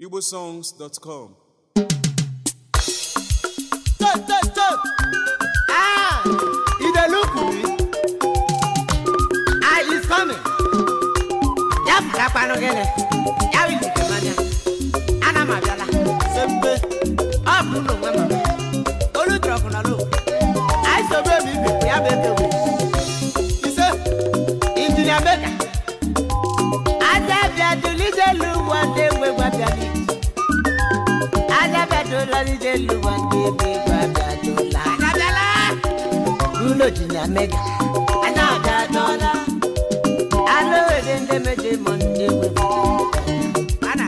igbosongs.com Stop, stop, stop. Ah, he dey look me. Ah, he's coming. Ya fara kpanu gịnị? Ya wili dị mmanya. Ana m abịala. Sempe. Ọ bụ unu nwe mama. Olu trọkụ na lo. Anyị sobe m ibe ya bụ eke wee. Ise. Injinia Beka. Aja bịa dulije lu wande nwe gwa bịa n'iji. Ajabadola ní Délù wọn gbé gbé gbàdàdọ́là. Àjàdọ́là. Bruno Junior Mega. Àjàdọ́là. Alówèdè ndé méje mọ̀ ndé wéwé. Ana.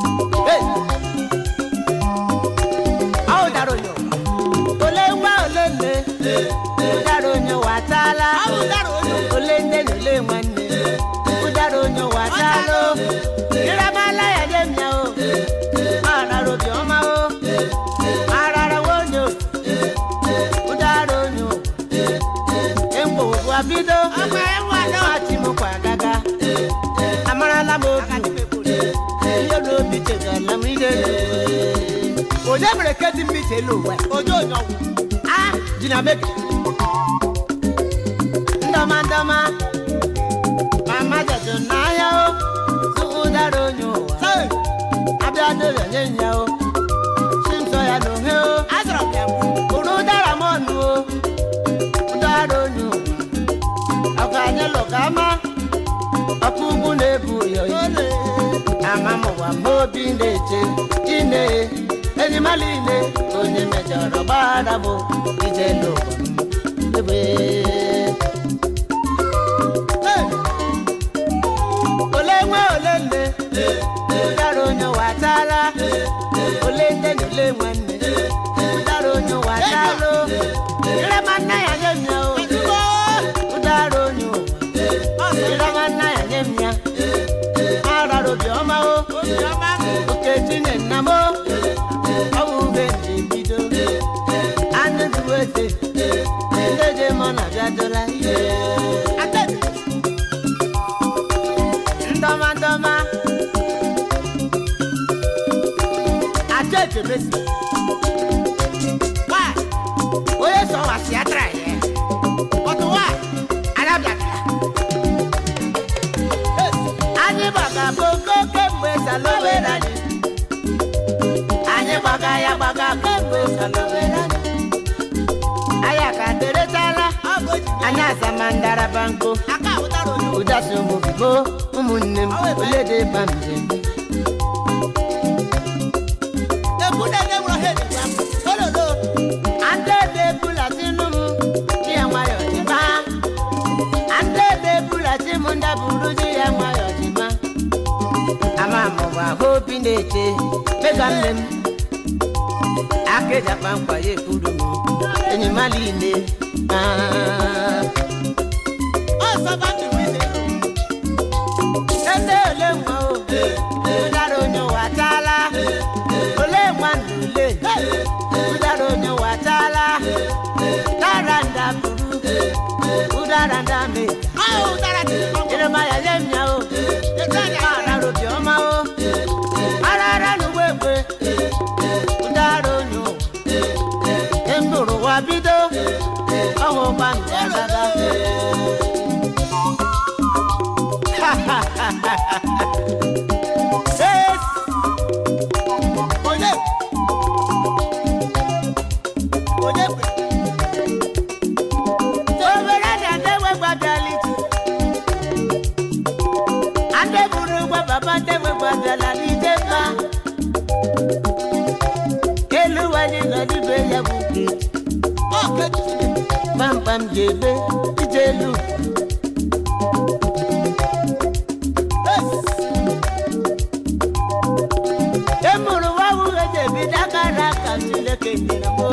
Awo daro yọ. Olé ń wá olé lé. Udaro onyo wà tálá. Olé ndé ní olé nwanne. Udaro onyo wà táló. Ìrámálá yà dé mi o. Mara robi ọma o. Mara wonyo. Udaro onyo. Empo òbu abido. Ọmọ ẹ wà lọ. Láti mú kwa gaga. Amarala m obi. Ihe n'obi chegala m ide. Onye mere kedi mmiri elu ụwa? Onye onye ọgwụ. Ah, Jina Meke. Ndọma ndọma. Mama jọjọ n'ahịa o. Tupu dara onye ụwa. Abịa n'ụlọ nye nya o. Chimsọ ya n'ohe o. Azọrọ m ya mbụ. Uru dara m ọnụ o. Dara onye ụwa. Ọkụ anyị lụka ama. Ọkụ ugwu na-ebu ya oyi. Ama m ụwa m obi na-eche. Ine enyi m niile. Onye mejọrọ gbara m ije n'ụwa m. Ebe. ole nwe ole nne ụdara onye watala ole nne na ole nwanne ụdara onye watalụ ịrama nna ya nye m ya o ụdara onye ụwa ịrama nna ya nye m ya arara obiọma o oketinye nna m o ọwụ ube nji bido anụ duwete ndị je mọ na bịadola ndọma ndọma ajọ ejemesi wa onye sọ wa si atara yẹ ọtụ wa anabiabia anyị gbaga bongo kemgbe salowere anyị anyị gbaga ya gbaga kemgbe salowere anyị anyị ka deretala anyị asamandara banko ụdasị ụmụbibo ụmụnne m olede bamjem andede ebulatinụ m di ya nwayọ dịba andede ebulati m ndaburu di ya nwayọ dịba ama mụwa ahụ obi na-eche mega nne m akeja kpamkpa ya ekwuru m enyi m niile ede ole nwa o ụdara onye watala ole nwa nule ụdara onye watala dara nda buru ụdara nda me ịrịma ya nye m ya o arara obiọma o arara n'ugbo egbe ụdara onye ụwa ndụrụ wa bido ọhụ gba nke agaga Yes. Onye. Onye kwe. Obere dị ade nwe gbabiala iji. Ade buru gwa baba ade nwe gbabiala n'ije mma. Elu wani nọ n'ibe ya bụ nke. Kpamkpam ga-ebe ije elu. emụrụ nwa nwunye na-ebido akara aka Chineke nyere m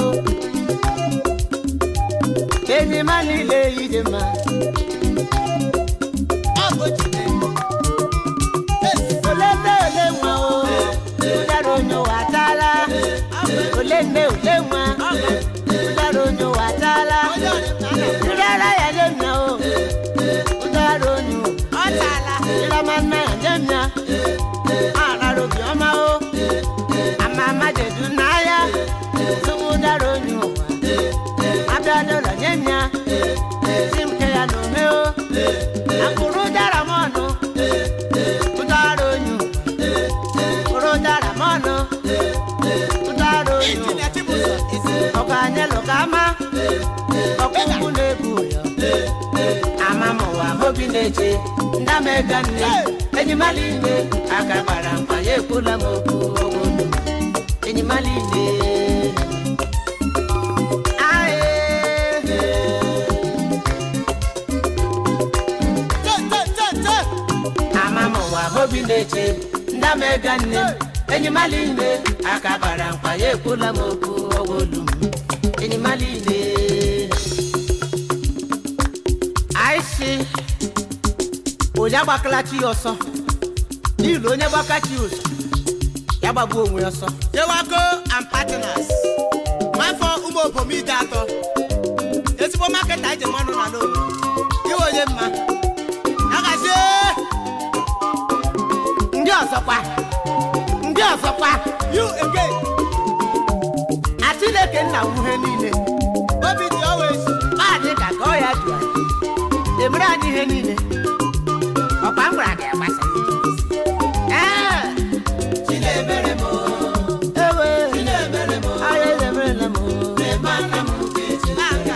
enyi m niile ije mma ole nne ole nwa o ụdara onye ụwa ataala ole nne ole nwa ụdara onye ụwa ataala ụdara ya nye m ya o ụdara onye ụwa ịrama nna ya nye m ya arara obiọma o ọkpụkpụ na-ebu ụyọ ama m ụwa obi na-eche ndamega nne enyimala ile aka gbara mkpa ya ekwula m okwu obodo enyimala ile ama m ụwa obi na-eche ndamega nne enyimala ile aka gbara mkpa ya ekwula m okwu obodo m enyimala ile aịsị onye agbakalachi ya ọsọ n'ihi onye gbakachi ya ụzọ ya gbagbuo onwe ya ọsọ Yewago and partners nwafọ ụmụ obom ide atọ ezigbo maketa anyị ji mmanụ na n'obi iwe onye mma agazie ndị ọzọkwa ndị ọzọkwa you again Chineke nna wuhe niile obi dị always maadị ka ka ọ ya du anyị emere anyị ihe niile ọkwa m gwara gị agbasa ee chinemere m ewe chinemere m ahịa ezemerela m mana m ga-eji n'aka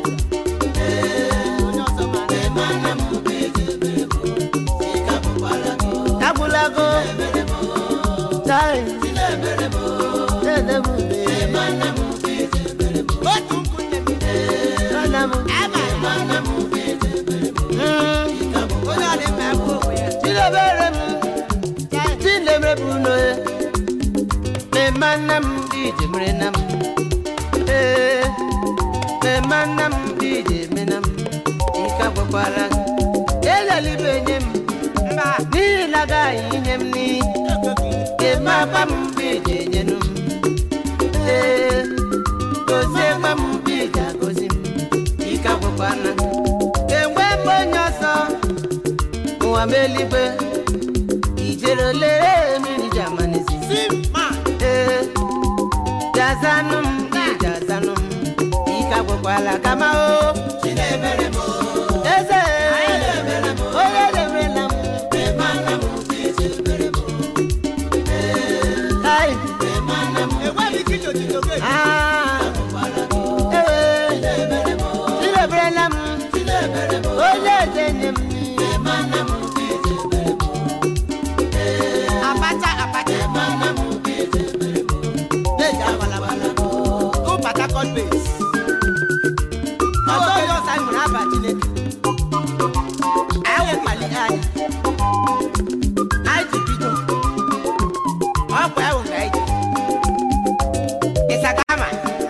onye ọzọ mara mana m ga-eji ebere m ịka bụkwara gị agwụlago tai chinemere m na-edebube mana m ga-eji ebere m otu nkwunne m nana m mana m ga-eji ebere m Mm. ịka bụkwara onye ọ dị mma bụ onwe ya Chidebere m Chinemere bụ n'oye Mema nna m ije mere na m Ee Mema nna m ije eme na m Ike agwakwara gị Elelibe nye m mba N'ihi na agaghị inye m n'iyi Kema akpa m ije nyenu m Ee Gozie gba m ije agozi m Ike agwakwara gị Enwe m onye ọsọ ụwa m eluigwe ijere lere mmiri ji amanezi sim man ee jazanụ m jazanụ m ike agwụkwala kama o chinemere m eze onye demerela m mana m ga-eji ebere m ai mana m enweghị ike ijoji oge aa ee chineberela m onye eze nye m mana m ga-eji ebere m abacha abacha mana m ga-eji ebere m na-eji abalabala go Port Harcourt base ọzọ onye ọsa nwere aba chineke anyị nwekpali anyị anyị ji bido ọkwa ewu ka anyị ji ịsagama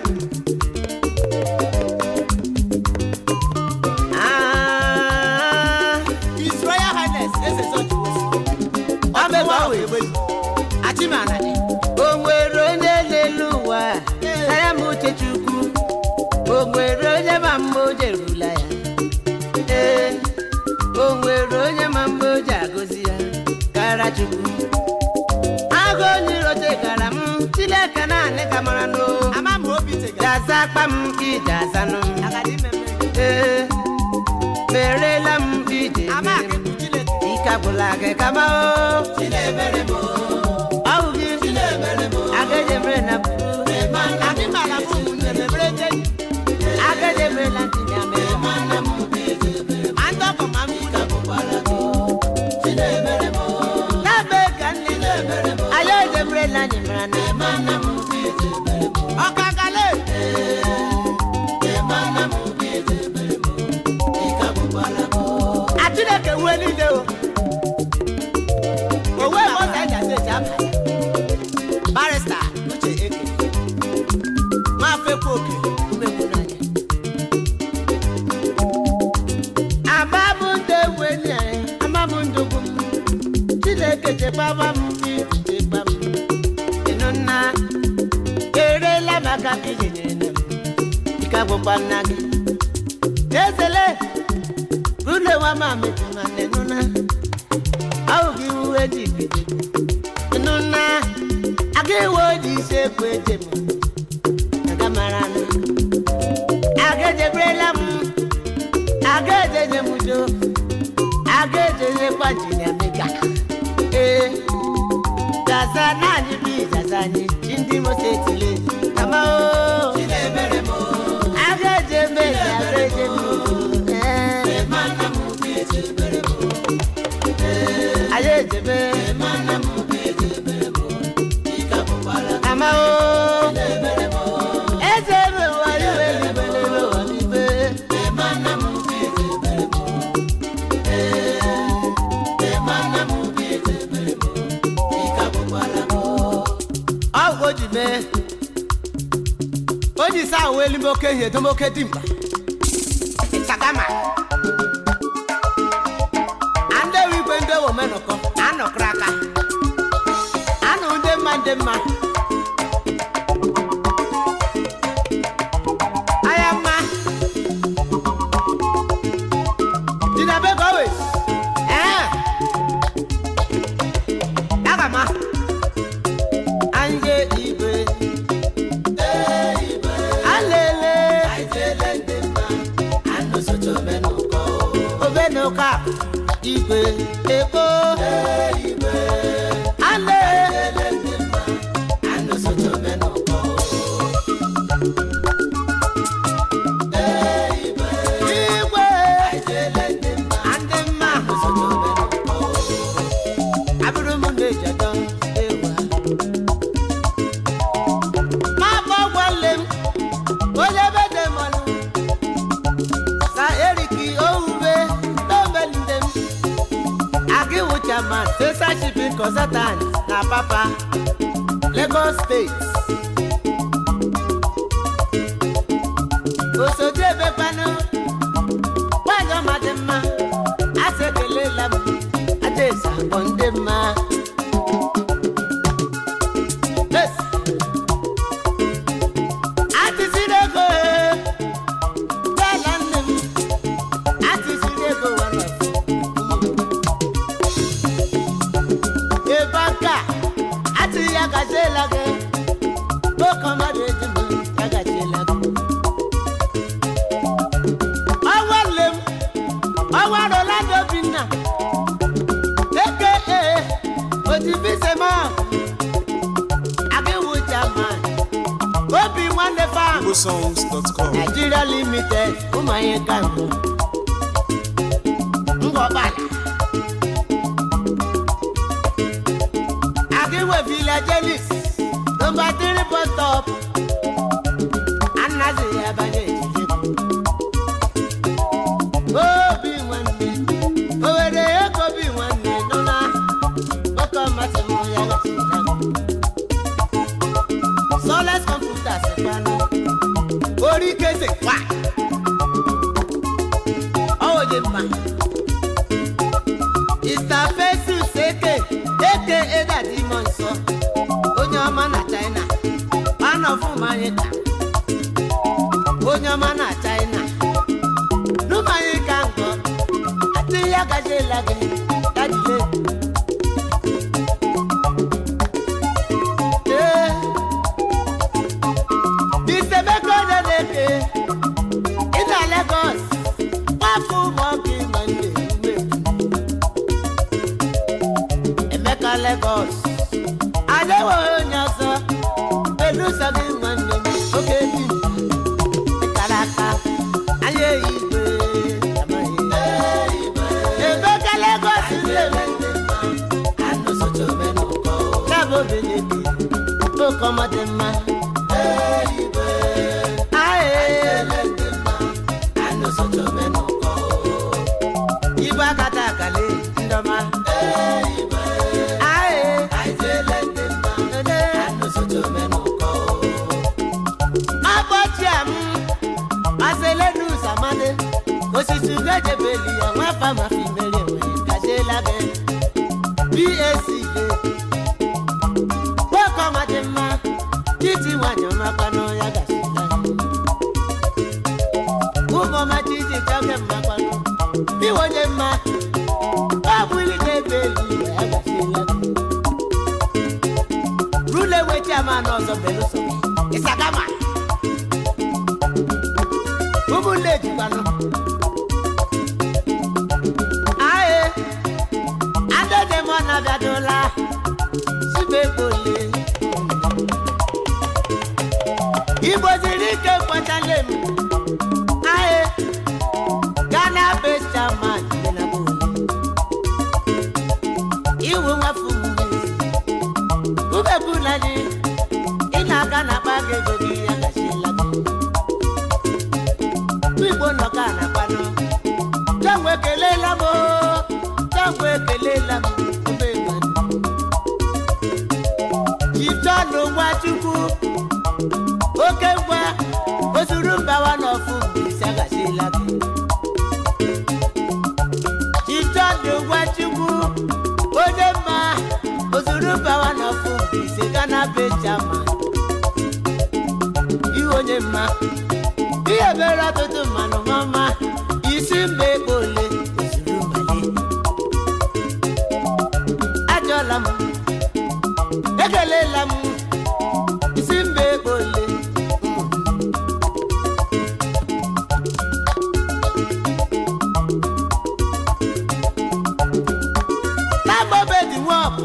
Ah, His Royal Highness eze Zọji ọ bụ ebe ọ wee gbelu achimana dị o nwere onye n'elu ụwa tara m uche chukwu o nwere onye ma mma o jerula ya ee o nwere onye ma mma o ji agọzi ya kara chukwu agụ onye rote gara m chineke naanị ka mara n'o ama m obi tegara jaza akpa m ije azanụ m agadi mmemme ee merela m ije ama mere m akịkụ Chineke ike agwụla gị kama o chinemere m ọ bụ gị chinemere m agajemere na buru adị mara m ụmụnne m ebere je agajemere na ntịnya mere m mana m ga-eji ebere m ndị ọgọ ma m ka bụkwara gị chinemere m na-ebe ka nne anyị ejemere na anyị mara na mana m ga-eji ebere m ọkagale mana m ga-eji ebere m ịka bụkwara gị Chineke wue niile o owe ebe ọ ga-eji asa eji aba barista uche eke nwafọ ekwe oke umegbu n'anya aba bụ ndụ ewu enyi anyị ama m ndụgbu m Chineke chekwaba m ichekwa m ịnụ nna erela maka ije nyere nne m ike agwụkwa nna gị ezele rulewa ma metụ nwanne nụna ahụ gị uwe dị ikpete nụna aga iwe oji isi ekwu eje m aga mara na aga ejeberela m aga ejenye m udo aga ejenyekwa jinia mega ee jaza naanị bụ ijaza anyị chi ndị mosetile kama o chinemere m aga eje mezi aga ka o ji mee o ji saa uwe elime oke ihe edomoke dimkpa ịchagama ndị ewu igwe ndị ewu omenụkọ anọkọrọ aka anụ ndị mma ndị mma anya mma Jidebe Gowes. Eh. Dagama. Anje igwe. Alele. Obenuka. Igwe. Ebo. Ale. Igwe. Ande mma. Abụrụ m na-eji atọ ewa. Ma bụ ọgwọle m, onye ebe dị mmanụ. Sa eriki owuwe n'omelide m. Agị wụcha ma fesa shipping consultant na papa Lagos State. Osote ebekwanụ nwanyị ọma dị mma asị ekelela m adaeze akpọ ndị mma Yes. atịsiri ego ee, bịala nne m atịsiri ego one of ebe aka atịghị ya gaziela gị oke mmadụ eji m ya gaziela gị ọnwa nne m ọnwa rolando obinna eke ee otibisema agịwụ jaman obi nwanne fam igbosongs.com nigeria limited ụmụanye ka mbụ ngọbala agịwe villagelis nọmba 3 bus stop anazi ya banye ejije obi nwanne owere ego obi nwanne nọ na oke ọmasị m ya gasịla soles kọmputa sikwanụ orí kése wá ọwọ́ yé ma ìsàfẹ́sù sékè èké édàdí mọ̀ nsọ onye ọma na china pánọ̀ fún manyika onye ọma na china numanyika nkọ àti ya gaje lagi dadile. Ee. Bisemeko Neneke ịna Lagos gbapụ mọgị nwanne ume Emeka Lagos adịghị onye ọzọ beluso gị nwanne m oge bi dịkara aka anya igwe amaghị. Emeka Lagos na-eme Cabo Benedi oke ọma dị mma Igwe akata akale ndọma. Aye. Ode. Abọ́chi am, Maselenu Samade, osisi ugejebeli ya nwafa ma fi mere enwe gajela gị. BAC le. Nwoke ọma dị mma, titi nwanyị ọma kpanụ ya gajela. Ụmụ ọma titi chọke mma kpanụ, iwonye mma, ọ bụrụ na-ebe elu ya gajela gị. Rule wechi ama n'ọzọ beluso, ịsagama. ụmụnne ejikwanụ aye adedem ọ na-abịadola sibekpole igbo ziri ike kwetale m aye gana best chairman dị na bole iwu nwafu ubebulani ị na-aga na akpa gị ego gị ya gachila gị igbo nọ ka na-akpanụ jangwe ekelela m oo, jangwe ekelela m ube nwanne jitọnụ nwachukwu chama iwe onye mma ihe mere ọtụtụ mmanụ mama isi mba ekpo ole ozuru mbale ajọla m ekelela m isi mba ekpo ole n'agbobe dị nwọbụ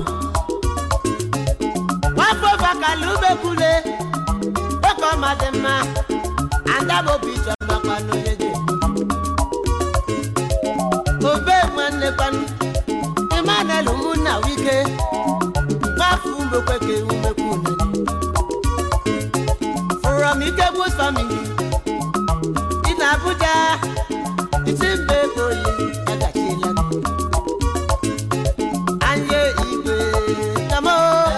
nwafọ bakala umekwule oke ọma dị mma adabobi chọmakwa n'onye dị obe nwanne kwanụ emmanuel ụmụnna wike nwafọ umekweke umekwune from ikegbu's family dị na abuja isi mba ego ole agachiela anye igwe kamo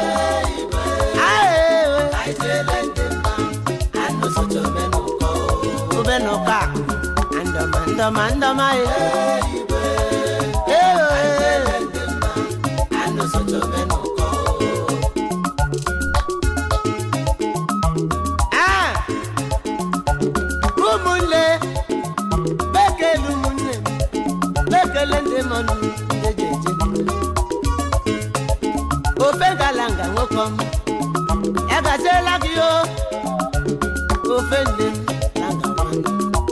obenụka ndọma ndọma ndọma ụmụnne bekele ụmụnne m bekele ndị mọnụ ndị ji eje ofe gala nga nwoke ọma ya gaziela gị o ofe nne m na nga nwanne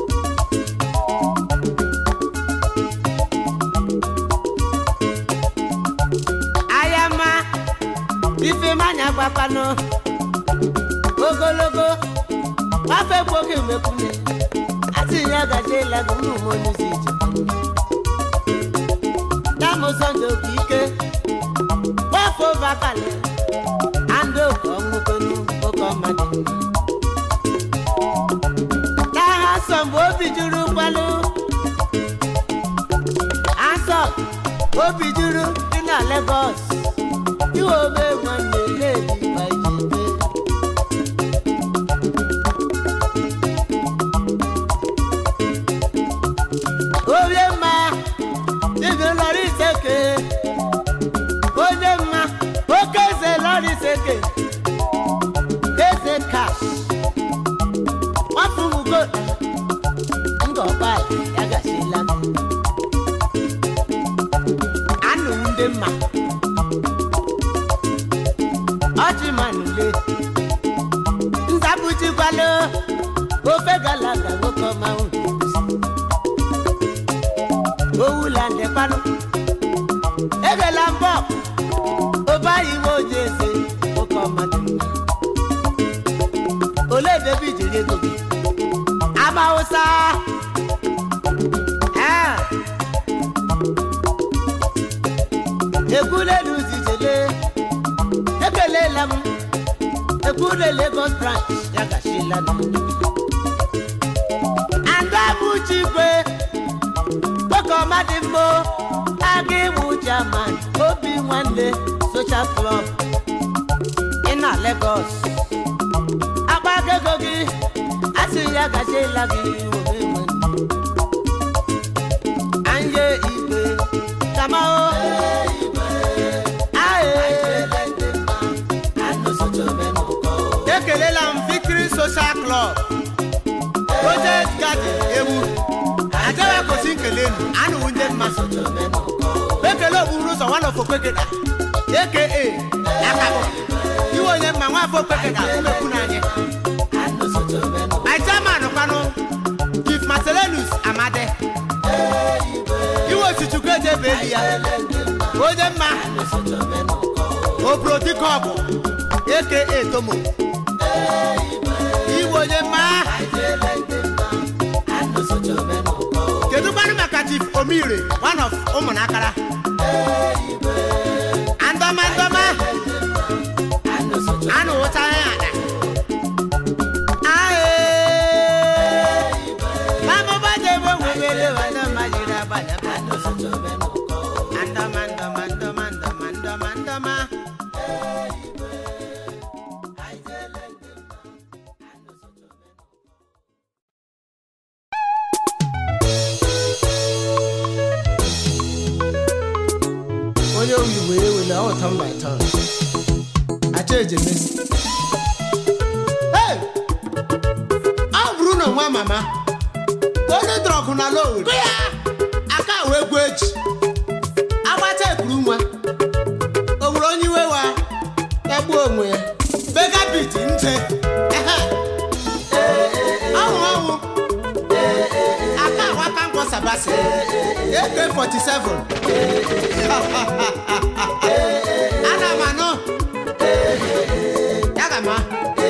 ayama ifemanya gbakwanụ ogologo afọ ekwoghị mekwune asị ya gaziela gị ụmụ m onyeisi ije damụsọndụ oke ike gbafọ vakali andị oke ọnwụkwenu oke ọmadị n'agha asọ mgbe obi juru kwanụ asọ obi juru dị na Lagos iwe ome nwanne ledi ma iji ebe onye mma dibịa lọrọ iseke onye mma oke eze lọrọ iseke eze kash nwafumugo ngọkpala ya gasịla anụ ndị mma ọchịmanule nzabujikwalo ofe galaga nwoke ọma unu owula ndekwanụ egela mbọ obayi nwe oji eze nwoke ọma dị mma ole debe ijiri ego gị ama ụsa ekwulelu zijele ekelela m ekwule Lagos branch ya gachila andabụchigwe nwoke ọma dị mma aga ịwụ German obi nwanne social club ị na Lagos agbago ego gị asị ya gachiela gị obe nwanne anye igwe kamao ekelela m Victory Social Club Project Garden ewu ajawa kosi nkele nu anụwụ ndị mmasị ekele okpuru ụzọ nwanne ofokpekeda aka akabụ iwe onye mma nwa afọ okpekeda umekwu n'anya my chairman kwanụ chief marcelinus amade iwe osichukwu ejebe eli ya onye mma obrodikọbụ aka tomo iwe onye mma kedu kwanụ maka chief omire one of ụmụnakara andọma ndọma anụ ụcha ya ada ae mamụba jebe nwebere wada majiri agbada andọma ndọma ndọma ndọma ndọma ndọma onye oyibo ewele ọ turn by turn acha ejemesi nwa mama onye drọgụ na lowri aka wee gwu eji agbata ekuru nwa o nwere onye iwe wa ya gbuo onwe ya megabit nje ehe. ọnwụ ọnwụ aka awaka nkwọ sabasi ak47 ana m anụ ya ga ma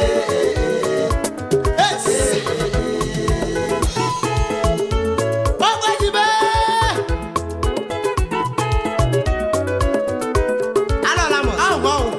Ogbejibe! Alọla m ahụ ọnwụ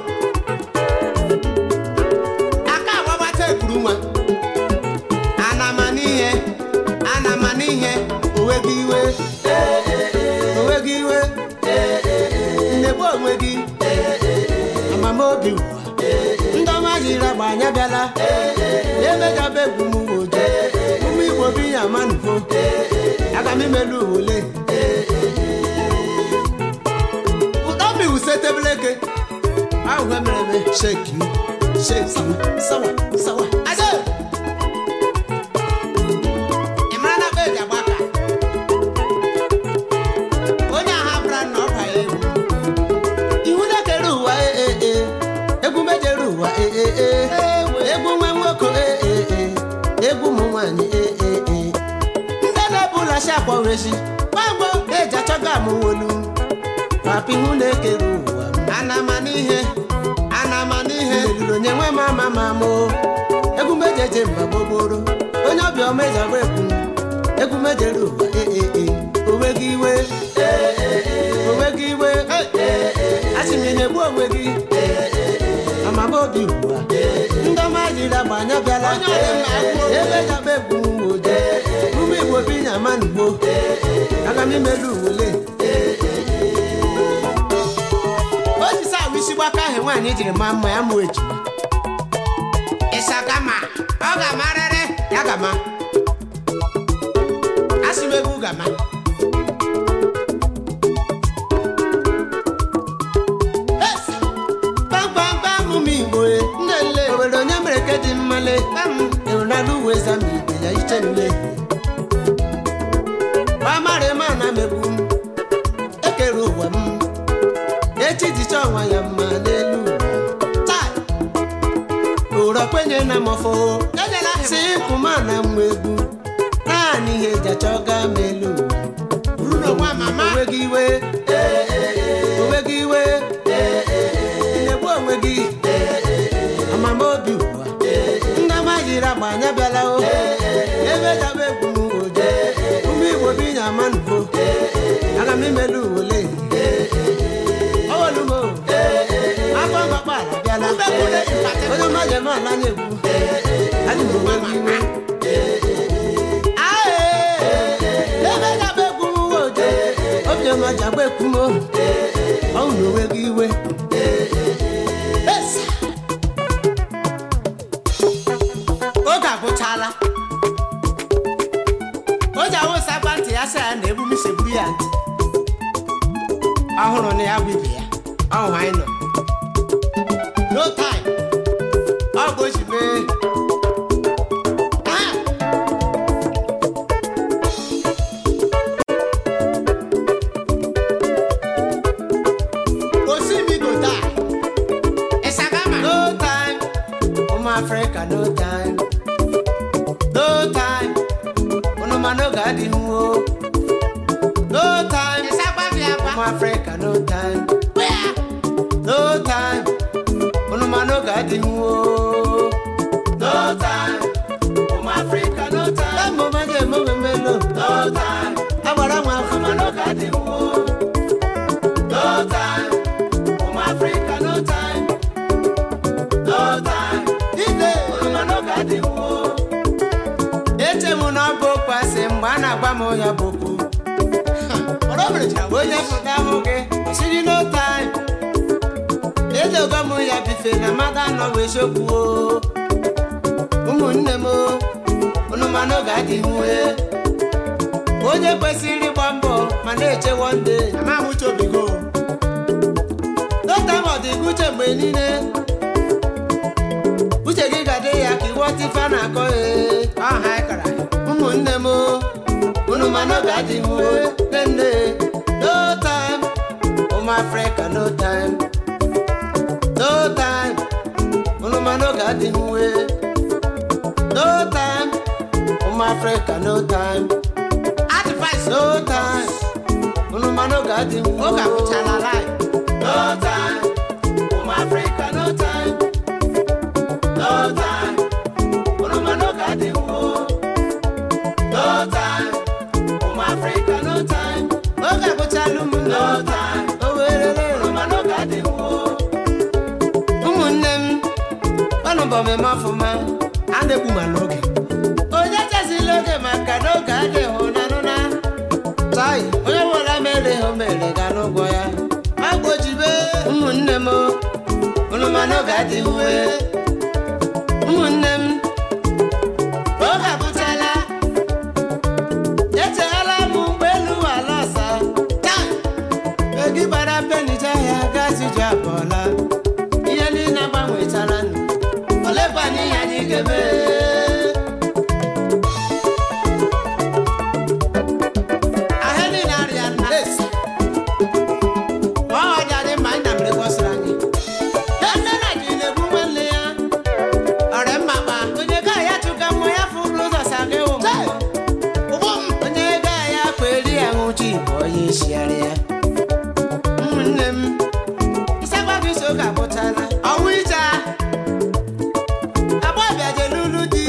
aka agbabata ekuru nwa anama n'ihe anama n'ihe onwe gị iwe onwe gị iwe nnegbu onwe gị amamobi ụwa ndị ọma jiri agba anya bịala emejaba egwu m ojo ụmụ igbo bi ya manụgo aga m imelu ole ụtọ mmiwu setebeleke ahụ ha mere eme sheki sheki sawa sawa aje ị mara na be eji agba aka onye agha bụra na ọ ba ya egwu iwu na-ekere ụwa ee ee egwu mejere ụwa ee ee egwu nwa nwoke ee ee egwu ụmụ nwaanyị ee ee ndị na-ebula shi akpọresi gbagbo eji achọga amụwolu papa ihu na-ekere ụwa anama n'ihe anama n'ihe eluru onye nwe ma ama ma mo egwu mejeje mba gbogboro onye ọbịa omejagba ekwu egwu mejere ụwa ee ee onwe gị iwe onwe gị iwe asị m ị na-egbu onwe gị amama obi ugbu a ndị ọma jiri agba anya bịala ebe jaba egwu oje ụmụ igbo bi nya manugbo aga m imelu ule o ji sa ahụ isi gbaka ahụ nwaanyị jiri maa mma ya mụ ejima ịsagama ọ ga-amarịrị ya gama asị m egwu gama gbamgbamgbam ụmụ igbo e, nnele obodo onye mere ke dị mmale enwerala uwe zama ibe ya iche nle gbamara ma na megbu m ekere ụwa m echi jicha ọnwa ya mma n'elu ụwa taa ụrọ kwenye na mọfọ si kwụma na mma egwu naanị ihe eji achọ gaa m elu ụwa onwe gị iwe onwe gị iwe ị na-egbu onwe gị amama obi ụwa ndị ọma jiri agba anya bịala o ebe daba egwu m oje ụmụ igbo bi nya manụgo aga m imelu ole ọwọlumo afọ mgbakpala bịala onye mmadụ eme ala na-egwu adị m onwe m iwe Ae, ebe daba egwu m oje obiọma ji agba ekwu m ọnwụ na onwe gị iwe Esa. oge agwụchala o ji awụsa gba ntị ya sị ya na egbumi segburu ya ntị ọhụrụ na ya bụ ibe ya ọhụ anyị nọ no time ọ bụ oji mee Ah! Osimigo die. Isagama. No time. Ụmụ Afrịka no time. No time. Unu ma n'oge adịghị nwo. No time. Ụmụ Afrịka no time. No time. Unu ma n'oge adịghị nwo. No time. Ụmụ Afrịka no time. Emo ma je emo mmemme no. No time. Agbara nwa afọ ma n'oge adịghị nwo. No time. Ụmụ Afrịka no time. No time. Ide. Ụmụ n'oge adịghị nwo. eche m na ọ bụ kwasị mgbe a na-agba m ya bụ okwu onye pụta hụ gị siri n'ote edogo m ya bife na mmadụ anọ wee chokwu ụmụnne m unu ma n'oge adịghị nwe onye kwesịrị ịgba mbọ ma na-eche wonde amamụchobigo n'ote ọ dị gị uche mgbe niile uche gị ga-adị ya ka iwe ọtịfa na-akọ ee ọha ịkara no gadi mwe nene no time ụmụ afrịka no time no time ụnụma no gadi mwe no time ụmụ afrịka no time advice no time ụnụma no gadi mwe oge agwụchala life no time ụmụ afrịka no time no time ụnụma no gadi mwe no time ụmụ afrịka no time oge agwụchala ụmụ no time o werere ụnụma no gadi mwe ụmụnne m ọnụ bụ ọmụme ọfụma a na-egbu ma n'oge onye chezila oge maka n'oge adịghị hụnanụna tai onye nwere mere ha o mere ga n'ụgwọ ya agbojibe ụmụnne m ụnụ ma n'oge adịghị uwe ụmụnne m oge agwụchala echeghela m ụgbọelu ala ọsa taa egi gbara benije ya gazi ji abụọla ihe niile agbanwechara nụ olekwanye ihe anyị ga-eme ahịa niile arịa na esi ọ ọja dị mma anyị na mere gbọsara anyị nne na ji na-egbu nwanne ya ọrịa mmakpa onye ga ya chụka mmụ ya fụrụ ụzọ saga ewu onye ga ya kweri ya nwụchi bụ onye isiara ya ụmụnne m ịsakwa gị so ka bụchala ọnwụ ịcha agbọbịa jelulu di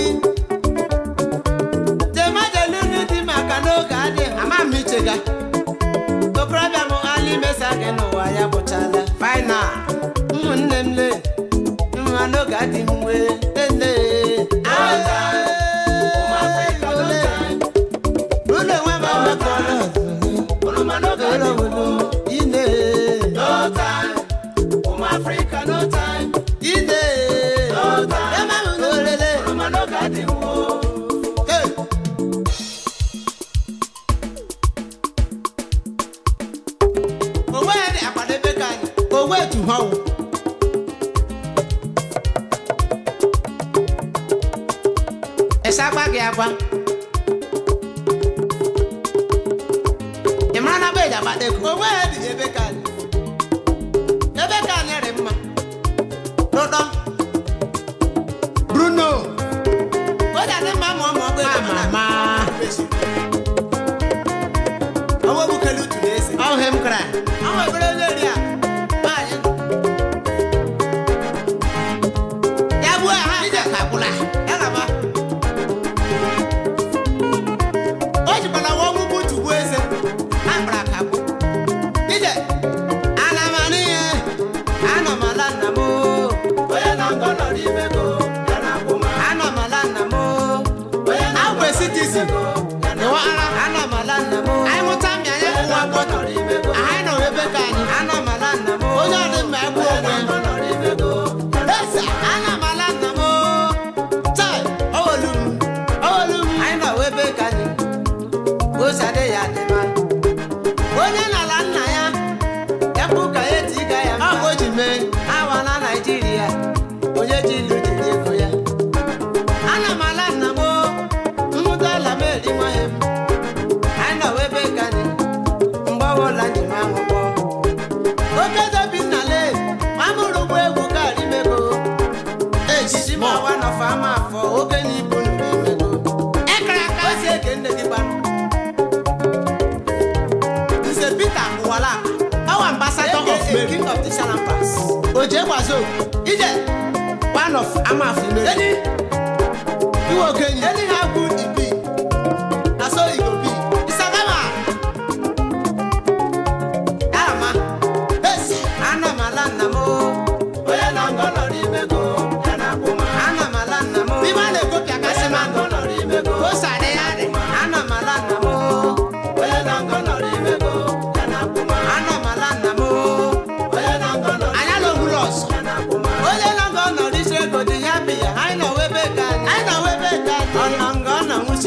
jema jelulu di maka n'oge adịghị ama m ichega okorobịa m ali mesa gị n'ụwa ya bụchala faina ụmụnne m le mma n'oge adịghị m wee nne ụlọ enwe m amekọrọ ine ine eme m n'orele Hey! onwe ya dị akwadebe ka anyị onwe etu ha wụ esa agba gị agwa ị mara na be eji agbata ego onwe ya dị ebe ka anyị ebe ka anyị rị mma n'ụdọ bruno o ji adị mma ma ọ ma ọ bụ ego ma ọwọ́ bukele utu n'ezi. ọhụ m kra. ọhụ ebere onye ri a. Nwaanyị. Ya gbuo ya ha ije ka gwụla. Ya gaba. O jikwala nwa ọgwụ bụ tugbu eze. Ha kpara ka gwụ. Ije. Ana m anụ ihe. Anọ m ala nna m. Onye na ngọ nọ n'ime go. Ya na akwụ ma. Anọ m ala nna m. Onye na ngọ citizen. Ịwa ara. Anọ m ala nna m. Anyị mụta mmịa anyị ụwa gbọdọ. Anyị nọ ebe ka anyị. Anọ m ala nna m. Onye ọ dị mma egbu onwe. Esa. Anọ m ala nna m. Chai. Owolu m. Owolu m. Anyị nọ ebe ka anyị. Osi adị ya dị mma. Onye n'ala nna ya. Ya bụ ka ya eti ga ya mma. Ọ bụ o ji mee. Awa na Naịjirịa. Onye ji ilu jiri ego ya. Ana m ala nna m. Mmụta ala m eri nwaghị m. Anyị nọ ebe ka anyị. Mgbe ọbụla njem aṅụkpọ. Oke dobi nnale. Ma mụrụ ụgbọ egwu karị mego. Ejiji ma ọwa nọfa ama afọ. Oke na ibu nụrụ imego. Ekere aka. Osi eke nne gị gbanụ. Nze Peter Ụwala Our ambassador of Mary King of the Salampas Oje Wazo Ije One of Amaf Mary Iwe okenye Anyhow good e be Na so e go be Isagama Yarama Esi Ana m ala nna m Onye na ngọ nọ n'ime go Ya na akwụma Ana m ala nna m Ibe a na-ego pịa kasị ma ngọ nọ n'ime go O sare ya dị Ana m ala nna m Onye na ngọ nọ n'ime go Ya na akwụma Ana m ala nna m Onye na ngọ nọ Anya na ogburu ọsọ Onye na ngọ nọ n'isi ego dị ya bi ya Anyị nọ webe ka anyị Anyị nọ webe ka anyị Ọ nọ ngọ nọ nwụchi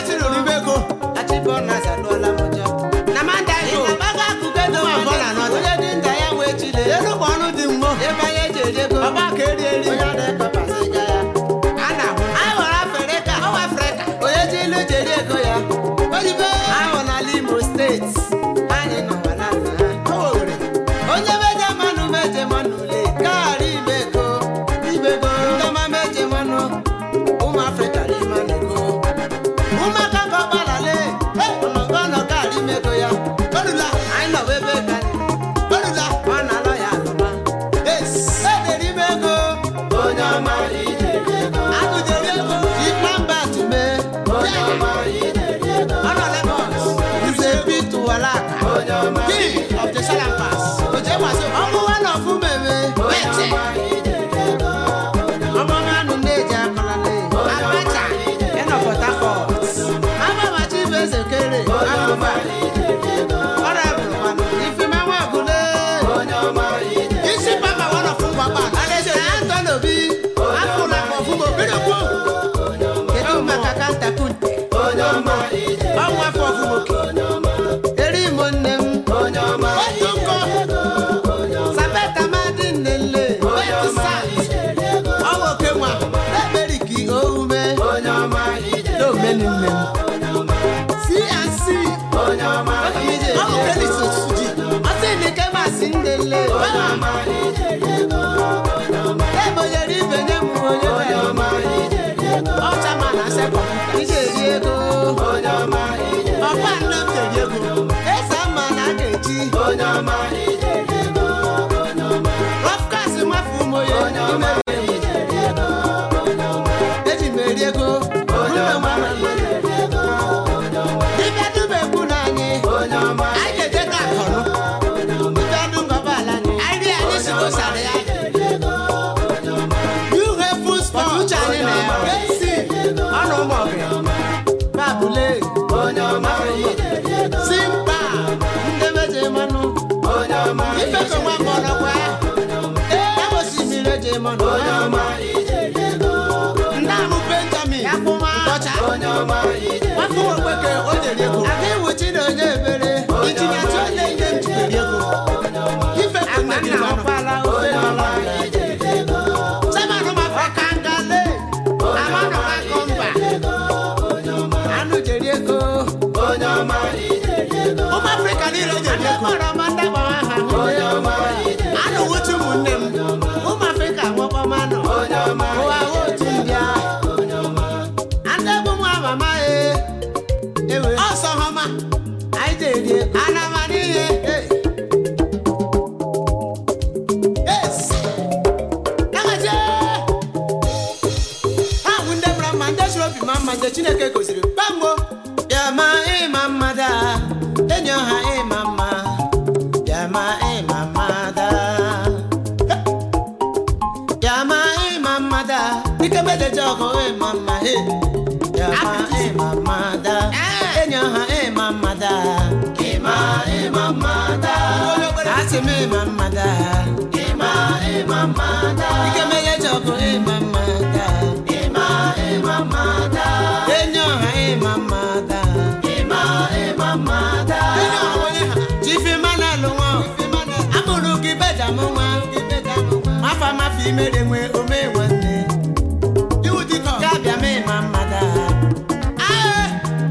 achịrịrịbego achịbọnas alụọla m ụjọ na mandago ịnabago akụkedo Nwa bọla nọdụ. onye dị nta ya wee chile elu ma ọnụ dị mmụọ ebe anyị eji eri ego ọgba ka eri eri onye adịkọpasịga ya a na-ahụ anyị nwere afrịka ọwa afrịka onye ji ilu ji eri ego ya oyibo ahụ n'ala imo steeti anyị nọwa na nna ha owere onye meje mmanụ meje mmanụ le gaarị ibego ibego ndọma meje mmanụ ụmụ afrịka n'ime nego ụmụaka ka ọgbalale ọnọgọ nọ gaarị imego ya orula anyị nọwa ebe ka orula ọ na-alọ ya alọma es edere ime ego onye ọma ijeri ego agụjere ego ifeamba tume onye ọma ijeri ego ọ nọ Lagos nze pitu walaka onye ọma king of the salampas oje waso ọmụwa na ọfụmeme wete ọmọmanụ na-eji akọlale abacha ịnọ Port Harcourt amamachi bụ eze kere akụba ọrabụrụ manụ ifemanwa agụle isi papa wọn of ngwagba alaeze Anthony Obi afụla ma ọfụma obirikwu kedu maka kantakunte ọnwa afọ ọfụmoke eri imo nne m otu nkọ sabeta madi nnele wetu sat ọwa oke nwa eberiki oume n'omeni nne m cnc Ọkụmije. ọwụ kelis osuji ọsị nike masị ndele ebonyere ibe nye m onye ọcha ma na sekọmputa ije eri ego ọkwa nne m keri ego esa mma na a ga-eji rọfkas nwafe ụmụye eji m eri ego dibịa dubekwu na anyị anyị ga-eje ka akọrọ dibịa du ngọbala anyị anyị ri anyị si gosara ya yuhe ful spọt uche anyị na ya esi ọnụ ụmụ ọgụ babule simba ndị meje mmanụ ifeso nwa mgbọrọgwa ebe osimiri eje mmanụ ndị ahụ benjamin ya kwụma ọcha nwafọ okweke o jeri ego aga iwuchi na onye ebere itinye atụ onye ihe m jikeri ego ifeso agba nne gị nna nwanụ ọkwala ofe mala chairman ụmụ afọ kangale amanụ akọ mba anụ jeri ego ụmụ afrịka niile jeri ego kpọrọ ma ndị gbawa ha anụ wuchi ụmụnne m ụmụ afrịka nwekọmanụ ụwa otu mbịa ndị bụ nwa mama e ewe ọsọ họma anyị jeri ego anama n'ihe es agaje ha bụ ndị mara mma ndị siri obi ma mma ndị chineke goziri bambo bịama ịma mmada enyi ọha ịma mma bịama ịma mmada bịama ịma mmada ike medeje ọgụ ịma mma he bịama ịma mmada enyi ọha ịma mmada ịma ịma mmada asị m ịma mmada ịma ịma mmada ike medeje ọgụ ịma mmada ịma ịma mmada enyi ọha ịma mmada ịma ịma mmada onye ọha onye ha jifi mana lụ nwa amụrụ gị bejam nwa mafa mafa imere nwe ome nwanne iwu dịkọ ga-abịa ma ịma mmada ae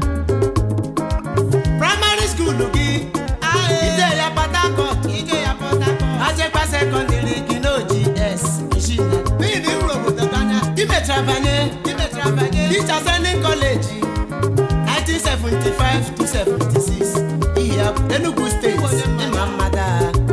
praịmarị skuulu gị ije ya Port Harcourt ije ya pọta achịkwa sekọndịrị gị n'oji s eshina n'ihi na ịhụrụ obodo gị anya imechara banye imechara banye Teacher Training College 1975 to 76 ihe Enugu State ịma mmada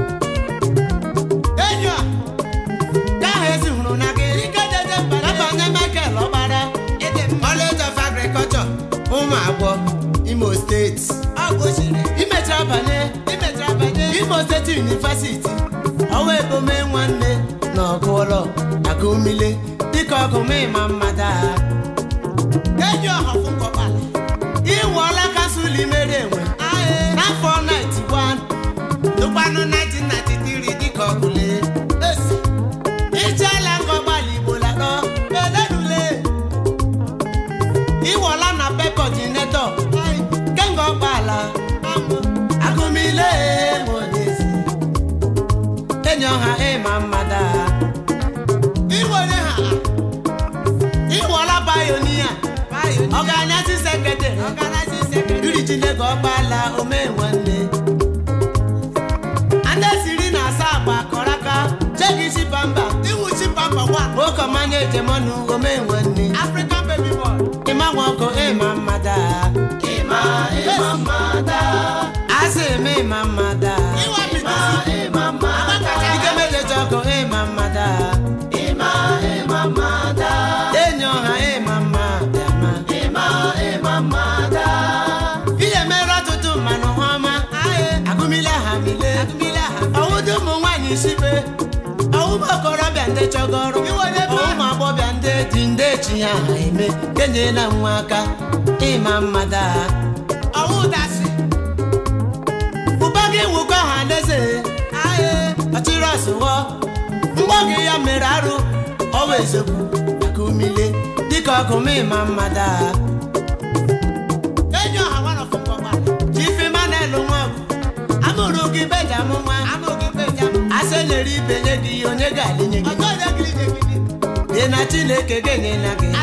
enyi a Gaha ezi hụrụ na gị ike jeje mbara Nabanye Michael Ọkpara ịdị mma College of Agriculture ụmụ agwọ Imo State ọ gosiri imechara banye imechara banye Imo State University ọwa ebome nwanne na ọgụ ụlọ agụmile dịka ọgụma ịma mmada enyi ọha fụ nkọbala ịwụọla kasụl imere enwe n'afọ 91 tụkwanụ 1993 dịka ọgụle esi ijeela ngọgbala igbo lakọ elenule ịwọla na pe kọdinetọ ọganasi sekretary iri chineke ọkpala ome nwanne ndị siri na asa agba kọrọ aka cheki chipamba ụkọmanya ejemọnụ ome nwanne ịma nwoke ịma mmada asị eme ịma mmada ikemejeje ọkụ ịma mmada enyi ọha ịma mmada ihe mere ọtụtụ mmanụ ọma agụmile ha mile ọwụdị ụmụ nwaanyị sibe ọwụmụ okorobịa ndị chọgọrọ ụmụ agbọbịa ndị dị ndị echi ya ha eme kenyela nwa aka ịma mmada ụba gị nwụkọ ha n'eze ọchịrị ọsụwọ mgbọ gị ya mere arụ ọwa ezekwu maka umile dịka ọkụ ma ịma mmada chifemanelu nwọgụ amụrụ gị bejamụ nwa asị nyere ibe nye gị onye ga-alinye gị dị na chineke ga-enyela gị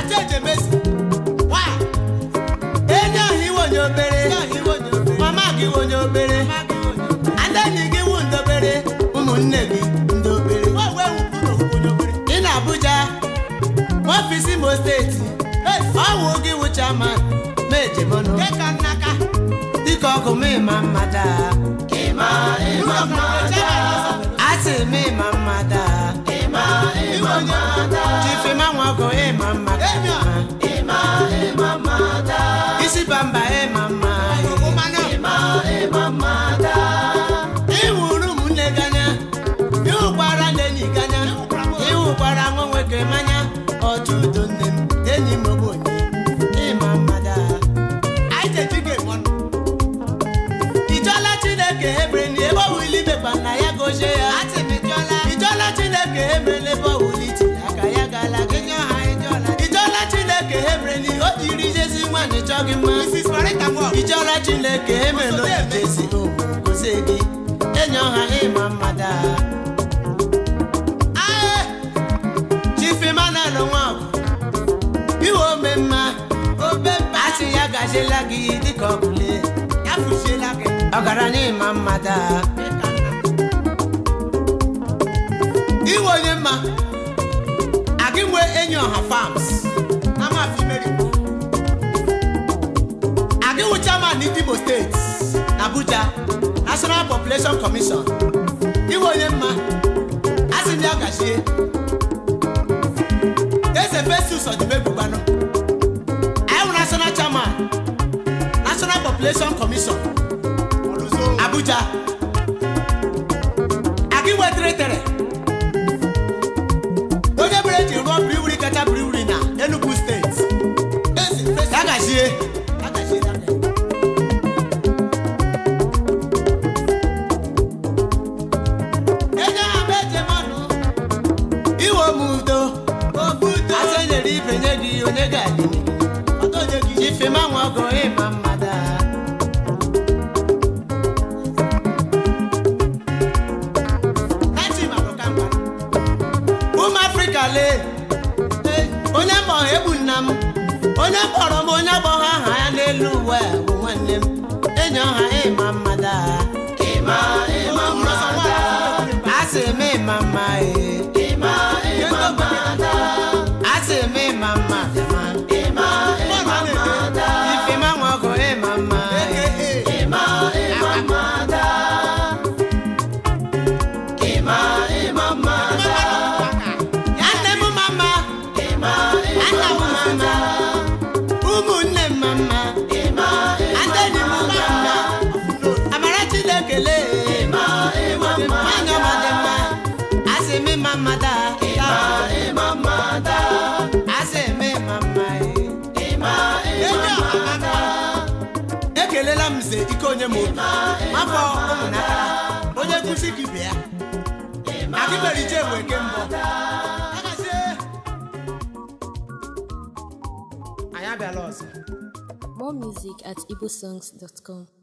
enye ọha iwe onye obere mama gị iwe onye obere ndị enyi gị wụ ndị obere ụmụnne gị ndị obere ị na Abuja n'ọfisi Imo steeti ọwụ gị wụ chairman ma ejemọnụ dịka ọkụ ma ịma mmada asị ma ịma mmada chifima nwa ọkụ ịma mmada isi bamba ịma mma ịhụrụ ụmụnne gị anya ịhụkwara ndị enyi gị anya ịhụkwara nwa nwoke manya ọchụ udo nne m enyi m ogbenye ịma mmada ijọla chineke ebreni ebe ọwụli mekpa na ya gozie ya ijọla chineke ebreni ebe ọwụli tinye aka ya gala gị ijọla chineke ebreni o jiri jezi nwaanyị chọ gị mma ijọla chineke emelo jezi owu gozie gị enyi ọha ịma mmada chifimanel nwabụ iwe ome mma asị ya gaziela gị dịka ọbụle ọgaranya ịma mmada iwe onye mma agị nwe enyi ọha farms agị wụ chairman Imo steeti na Abuja National Population Commission iwe onye mma asị m ya gachie eze Festus ọdịmegbubanụ anyị wụ national chairman National Population Commission Abuja agị wetere tere onye bere eji rụọ briwuri kacha briwuri na Enugu steeti ya gachie enye ha bụ ejemọnụ iwe omudo asị enyere ibe nye gị onye ga-adị ifema nwa ọgụ ịma mmada ụmụ afrịka lee onye mkpọrọ egbu nna m onye kpọrọ m onye gbọghọ aha ya n'elu uwe a bụ nwanne m enyi ọha ịma mmada asị eme ịma mma ee asị eme ịma mma ifema nwa ọgụ ịma mma nne m mama nna m mama ụmụnne m mama ndị enyi m mama amara chineke lee nwanyị ọma dị mma asị eme ịma mma daa asị eme ịma mma ee ekelela m nze ike onye m obi afọ ụmụnakara onye nkụzi gị bịa agị mere ije enwe nke mbụ Agazie. anyị abịala ọzọ More music at igbosongs.com.